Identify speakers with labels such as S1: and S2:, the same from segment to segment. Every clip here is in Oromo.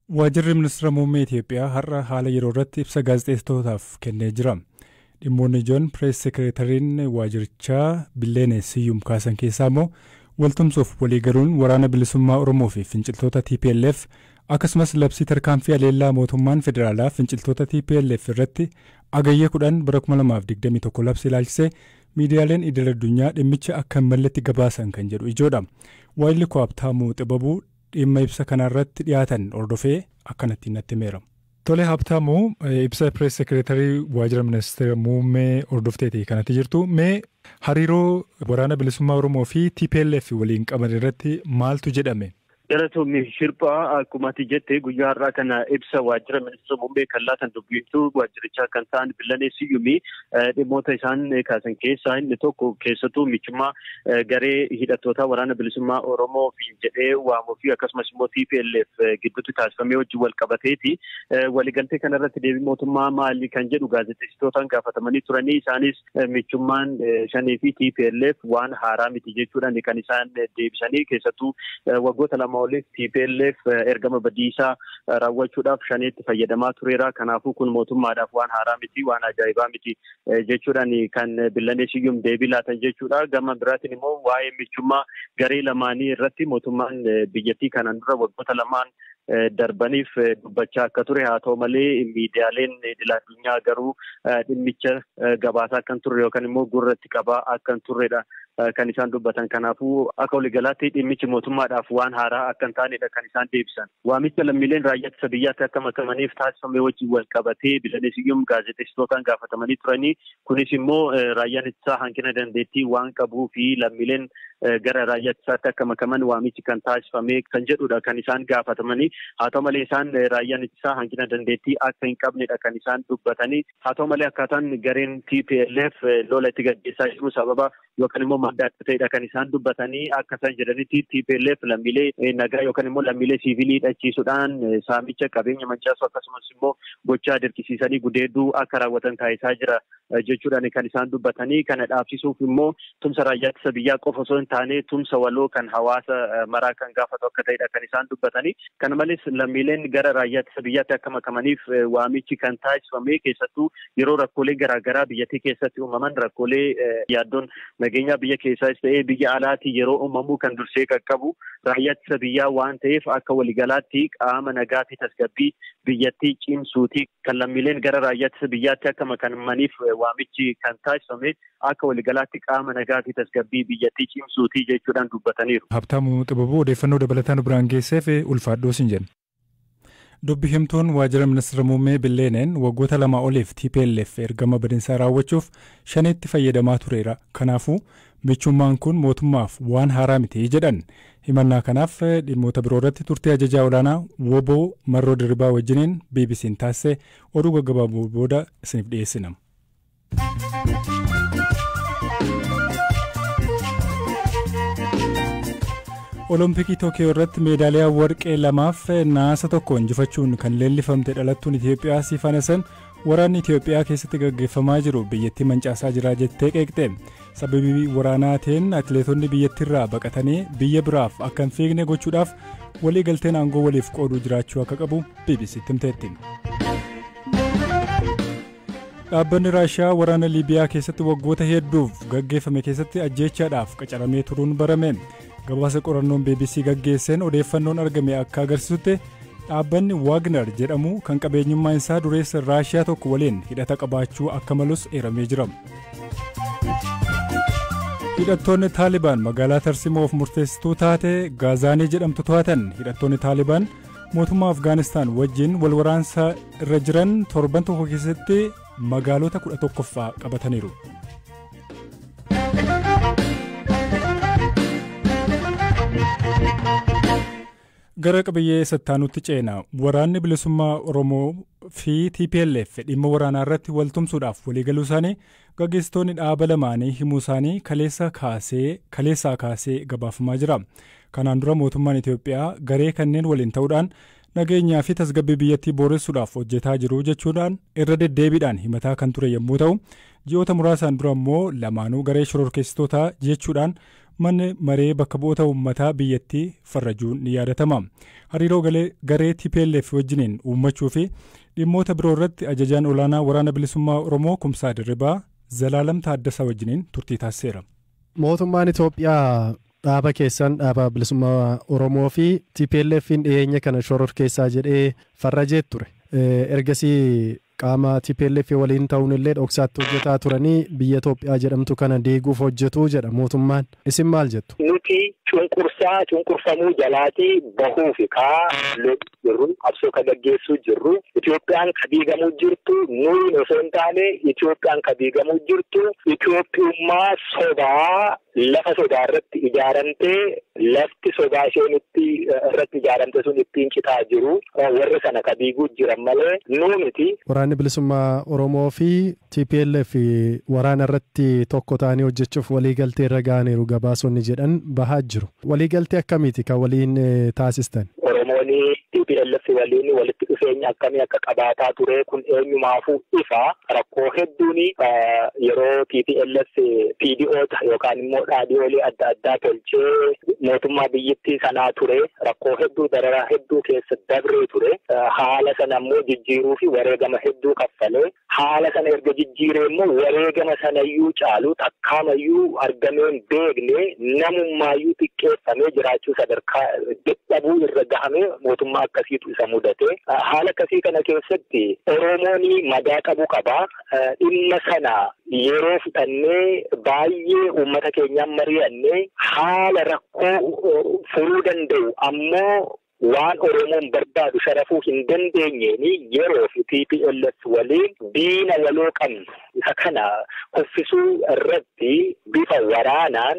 S1: Waajjirri ministeera muummee Itoophiyaa har'a haala yeroo irratti ibsa gaazexeessitootaaf kennee jira. Dhimmoonni ijoon pirees sekeretariin waajjirichaa Billeenee Siyyum kaasan keessaa immoo waltumsuuf waliigaluun waraana bilisummaa Oromoo fi finciltoota TPLF akkasumas labsii tarkaanfii aleellaa mootummaan federaalaa finciltoota TPLF irratti agayya kudhan bara 2021 labsii ilaalchisee miidiyaaleen idil addunyaa dhimmicha akka hin malletti gabaasan kan jedhu ijoodha. Waayilli koo Habtaamuu Xibabuu dhimma ibsa kanarratti dhiyaatan hordofee akkanatti natti himeera. Tole Habtaamuu ibsa pirees sekereetarii waajjira ministeera muummee hordofteeti kanatti jirtu. Mee hariiroo waraana bilisummaa Oromoo fi TPLF waliin qaban irratti maaltu jedhame?
S2: Galatoomii Shirphaa akkuma ati jette guyyaa har'aa kana ibsa waajjira ministeera muummee kan laatan dubbiftuu waajjirichaa kan ta'an Billanee Siyyumii dhimmoota isaan kaasan keessaa inni tokko keessattuu michummaa garee hidhattoota waraana bilisummaa Oromoo fi jedhee waamuu fi akkasumas immoo TPLF gidduutti taasifamee wajjin wal qabateeti. Waliigaltee kanarratti deebii mootummaa maali kan jedhu gaazexeessitootaan gaafatamanii turanii isaanis michummaan shanii fi TPLF waan haaraa miti jechuudhaan kan isaan deebisanii keessattuu waggoota lama oliif TPLF ergama badiisaa raawwachuudhaaf shaneetti fayyadamaa tureera. Kanaafuu kun mootummaadhaaf waan haaraa miti, waan ajaa'ibaa miti jechuudhaan kan Billanee Siyyum deebii laatan jechuudha. Gama biraatiin immoo waa'ee michummaa garee lamaanii irratti mootummaan biyyattii kanaan dura waggoota lamaan darbaniif dubbachaa akka ture haa ta'u malee miidiyaaleen idil addunyaa garuu dhimmicha gabaasaa akka hin turre yookaan immoo gurratti qabaa akka hin turredha. kan isaan dubbatan kanaafuu akka waliigalaatti dhimmichi mootummaadhaaf waan haaraa akka hin taanedha kan isaan deebisan. Waamicha lammiileen raayyaa ittisa biyyaatti akka makamaniif taasifame wajjin wal qabatee Billanee Siyyum gaazexeessitootaan gaafatamanii turanii kunis immoo raayyaan ittisaa hanqina dandeettii waan qabuu fi lammiileen gara raayyaa ittisaatti akka makaman waamichi kan taasifame kan jedhudha kan isaan gaafatamanii haa ta'u malee isaan raayyaan ittisaa hanqina dandeettii akka hin qabnedha kan isaan dubbatanii haa ta'u malee akkaataan gareen TPLF lola itti gaggeessaa jiru sababa yookaan immoo madda adda ta'edha kan isaan dubbatanii akka isaan jedhanitti TPLF lammiilee nagaa yookaan immoo lammiilee siivilii hidhachiisuudhaan saamicha qabeenya mancaasu akkasumas immoo gochaa dirqisiisanii gudeedduu akka raawwatan taasisaa jira jechuudhaan kan isaan dubbatanii kana dhaabsisuuf immoo tumsa raayyaa ittisa biyyaa qofa osoo hin taane tumsa waloo kan hawaasa maraa kan gaafatu akka ta'edha kan isaan dubbatanii kana malees lammiileen gara raayyaa ittisa biyyaatti akka makamaniif waamichi kan taasifame keessattuu yeroo rakkoolee garaagaraa biyyattii keessatti uumaman rakkoolee yaaddoon nageenyaa biyya keessaas ta'ee biyya alaatii yeroo uumamu kan dursee qaqqabu raayyaa ittisa biyyaa waan ta'eef akka waliigalaatti qaama nagaa fi tasgabbii biyyattii cimsuuti kan lammiileen gara raayyaa ittisa biyyaatti akka makamaniif waamichi kan taasifame akka waliigalaatti qaama nagaa fi tasgabbii biyyattii cimsuuti jechuudhaan dubbataniiru.
S1: Habtaamuu Xibabuu odeeffannoo dabalataan biraan geesseef ulfaadhoo sin jenna. Dubbi himtuun waajjira ministeera muummee Billeeneen waggoota lama oliif TPLF ergama badinsaa raawwachuuf shaneetti fayyadamaa tureera. Kanaafuu michummaan kun mootummaaf waan haaraa miti jedhan. Himannaa kanaaf dhimmoota biroo irratti turtii ajajaa olaanaa Woboo Marroo Dirribaa wajjiniin BBC'n taasise oduu gaggabaabuu booda isiniif dhiyeessina. Olompikii Tookiyoo irratti meedaaliyaa warqee lamaaf naasa tokko injifachuun kan leellifamte dhalattuun Itoophiyaa Siifan Hasan waraanni Itoophiyaa keessatti gaggeeffamaa jiru biyyattii mancaasaa jira jettee qeeqxe. Sababii waraanaatiin atileetonni biyyattiirraa baqatanii biyya biraaf akka hin fiigne gochuudhaaf walii galteen aangoo waliif qooduu jiraachuu akka qabu BBC'tti himteetti. Dhaabbanni Raashiyaa waraana Liibiyaa keessatti waggoota hedduuf gaggeeffame keessatti ajjeechaadhaaf qacaramee turuun barame. gabaasa qorannoon BBC gaggeesseen odeeffannoon argame akka agarsiisutti dhaabbanni waagner jedhamu kan qabeenyummaan isaa dureessa raashiyaa tokko waliin hidhata qabaachuu akka malus eeramee jira. hidhattoonni taalibaan magaalaa tarsimoof murteessituu taate gaazaanii jedhamtu to'atan hidhattoonni taalibaan mootummaa afgaanistaan wajjin wal waraansa irra jiran torban tokko keessatti magaalota kudha tokkoffaa qabataniiru. gara qabiyyee sattaanutti ceena waraanni bilisummaa oromoo fi tplf dhimma waraanaa irratti waltumsuudhaaf waliigaluu isaanii gaggeessitoonni dhaaba lamaanii himuu isaanii kaleessaa kaasee kaleessaa kaasee gabaafamaa jira kanaan dura mootummaan itiyoophiyaa garee kanneen waliin ta'uudhaan nageenyaa fi tasgabbii biyyattii booressuudhaaf hojjetaa jiru jechuudhaan irra deddeebiidhaan himataa kan ture yommuu ta'u ji'oota muraasaan dura immoo lamaanuu garee shororkeessitootaa jechuudhaan manni maree bakka bu'oota uummataa biyyattii farrajuun ni yaadatama. Hariiroo garee TPLF wajjiniin uummachuu fi dhimmoota biroo irratti ajajaan olaanaa waraana bilisummaa Oromoo Kumsaa Dirribaa Zalaalam Taaddasaa wajjiniin turtii taasiseera.
S3: Mootummaan Itoophiyaa dhaaba keessan dhaaba bilisummaa Oromoo fi TPLF'n dhiyeenya kana shoror keessaa jedhee farrajee ture. Ergasii qaama TPLF waliin ta'uun illee dhoksaatti hojjetaa turanii biyya Itoophiyaa jedhamtu kana deeguuf hojjetu jedha mootummaan. Isin maal jettu?
S4: Nuti cunqursaa cunqurfamuu jalaatii bahuuf kaa jirru qabsoo ka gaggeessuu jirru Itoophiyaan ka diigamuu jirtu nuyi osoo hin taane Itoophiyaan ka diigamuu jirtu Itoophiyummaa sobaa lafa sodaa irratti ijaaramtee lafti sodaa isheen itti irratti ijaaramte sun ittiin citaa jiru warra sana ka diiguu jiran malee nuu miti.
S3: Waraanni bilisummaa Oromoo fi TPLF waraana irratti tokko ta'anii hojjechuuf waliigaltee irra ga'aniiru gabaasonni jedhan bahaa jiru. Waliigaltee akkamiiti kan waliin taasistan?
S4: Oromoon TPLF waliin walitti dhufeenya akkamii akka qabaataa ture kun eenyumaafuu ifa rakkoo hedduun yeroo TPLF PDOota yookaan immoo dhaadhiyoolee adda addaa tolchee mootummaa biyyattii sanaa ture rakkoo hedduu dararaa hedduu keessa dabree ture haala sana immoo jijjiiruu fi wareegama hedduu kaffalee haala sana erga jijjiiree immoo wareegama sanayyuu caalu takkaamayyuu argameen beekne namummaayyuu xiqqeeffamee jiraachuu sadarkaa dadhabuu irra gahamee mootummaa akkasiitu isa mudate haala akkasii kana keessatti oromoon madaa qabu qaba dhimma sana yeroo fudhannee baay'ee uummata keenyaan mari'annee haala rakkoo furuu danda'u ammoo waan Oromoon barbaadu sharafuu hin dandeenyeeni yeroo fi TPLF waliin diina waloo qabnu isa kana kuffisuu irratti bifa waraanaan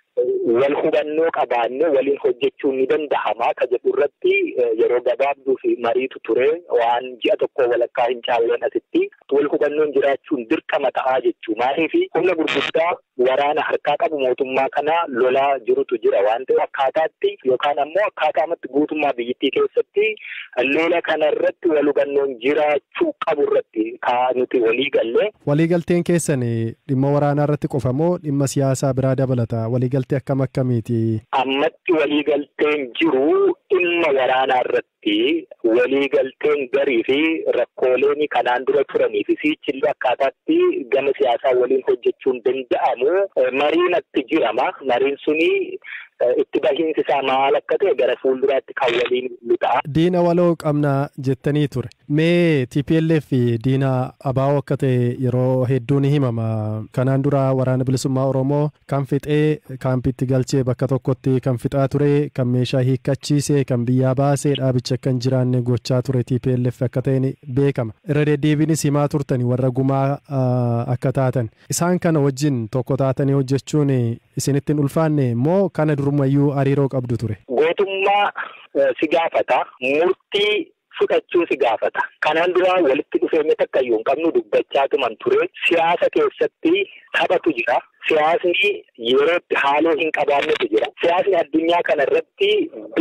S4: wal hubannoo qabaanne waliin hojjechuun ni danda'ama ka jedhu irratti yeroo gabaabduu fi mariitu ture waan ji'a tokko walakkaa hin caalleen asitti wal hubannoon jiraachuun dirqama ta'aa jechuu maaliif humna gurguddaa waraana harkaa qabu mootummaa kana lolaa jirutu jira waan ta'eef akkaataatti yookaan ammoo akkaataamatti guutummaa biyyattii keessatti lola kana irratti wal hubannoon jiraachuu qabu irratti kaa nuti walii galle.
S3: Waliigalteen keessan dhimma waraanaa irratti qofa moo dhimma siyaasaa biraa dabalata waliigaltee akkam akkamiiti?
S4: Ammatti waliigalteen jiru dhimma waraanaa irratti waliigalteen garii fi rakkooleen kanaan dura turanii fi sichillee akkaataatti gama siyaasaa waliin hojjechuun danda'amu mariin atti jirama mariin suni itti bahiinsi isaa maal akka ta'e gara fuulduraatti kan waliin nu ta'a.
S3: Diina waloo qabna jettanii ture. Mee TPLF diina abaa'oo akka ta'e yeroo hedduu ni himama. Kanaan dura waraana bilisummaa Oromoo kan fixee kaampiitti galchee bakka tokkotti kan fixaa ture kan meeshaa hiikkachiisee kan biyyaa baasee dhaabicha akka hin jiraanne gochaa ture TPLF akka ta'e beekama. Irra deddeebiinis himaa turtani warra gumaa akka taatan. Isaan kana wajjin tokko taatanii hojjechuun isinitti hin ulfaanne moo kana durumayyuu hariiroo qabdu ture?
S4: Gootummaa si gaafata. Murtii fudhachuu si gaafata. Kanaan dura walitti dhufeenya takka iyyuu hin qabnu dubbachaa tuman ture. Siyaasa keessatti taphatu jira. Siyaasni yerootti haaloo hin qabaannetu jira. Siyaasni addunyaa kana irratti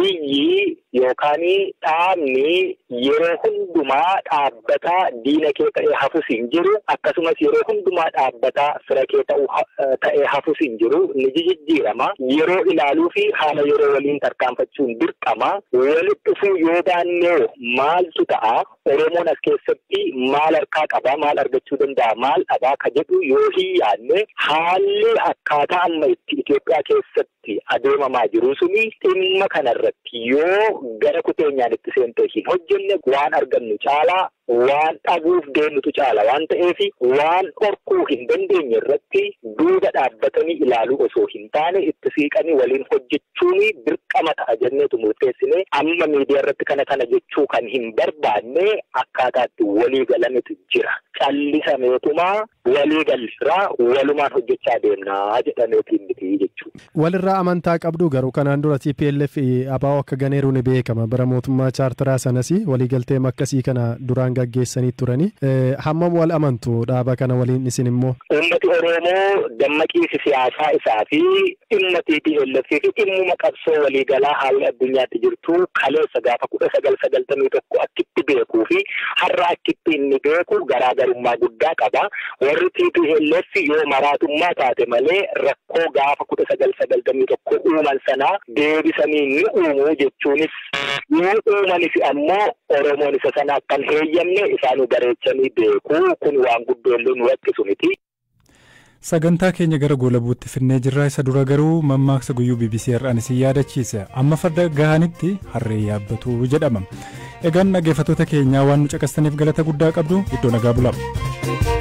S4: biyyi yookaan dhaabni yeroo hundumaa dhaabbataa diina kee ta'ee hafus hin jiru. Akkasumas yeroo hundumaa dhaabbataa fira kee ta'ee hafus hin jiru. Ni jijjiirama. Yeroo ilaaluu fi haala yeroo waliin tarkaanfachuun dirqama. Walitti dhufuu yoo baannee maaltu ta'a? Oromoon as keessatti maal harkaa qabaa? Maal argachuu danda'a? Maal dhabaa? Ka jedhu yoo hin yaadne haalli akkaataa amma itti Itoophiyaa keessatti adeemamaa jiru suni dhimma kanarratti yoo gara kuteenyaan itti seentee hin hojjenne waan argannu caalaa waan dhabuuf deemnutu caala waan ta'eef waan dhorkuu hin dandeenye irratti duuba dhaabbatanii ilaaluu osoo hin taane itti siiqanii waliin hojjechuun dirqama ta'a jenneetu murteessine amma miidiyaa irratti kana kana jechuu kan hin barbaanne akkaataatti walii galanitu jira. Callisameetumaa walii galirraa walumaan hojjechaa deemnaa jedhameetiin miti jechuudha.
S3: Walirraa amantaa qabdu garuu kanaan dura TPLF abaa'oo akka ganeeru ni beekama bara mootummaa chaartaraa sanas waliigaltee akkasii kana duraan gaggeessanii turani hammam wal amantu dhaaba kana waliin isin immoo.
S4: Uummati Oromoo dammaqiinsi siyaasaa isaa fi dhimma TPLF fi dhimmuma qabsoo waliigalaa haalli addunyaatti jirtu kaleessa gaafa kudha sagal sagaltamii tokko akkitti beekuu fi har'a akkitti inni beeku garaagarummaa guddaa qaba. Warri TPLF yoo maraatummaa taate malee rakkoo gaafa kudha sagal sagaltamii tokko uuman sanaa deebisanii ni uumu jechuunis yoo uumanis ammoo Oromoon isa sana akkan heeyyamne isaanu bareechanii beeku kun waan guddoollee nu rakkisu miti.
S1: Sagantaa keenya gara goolabuutti finnee jirraa isa dura garuu mammaaksa guyyuu BBC har'aan isin yaadachiisa amma farda gahanitti harree yaabbatu jedhama. Egaan dhaggeeffattoota keenyaa waan nu caqastaniif galata guddaa qabdu iddoo nagaa bulaa.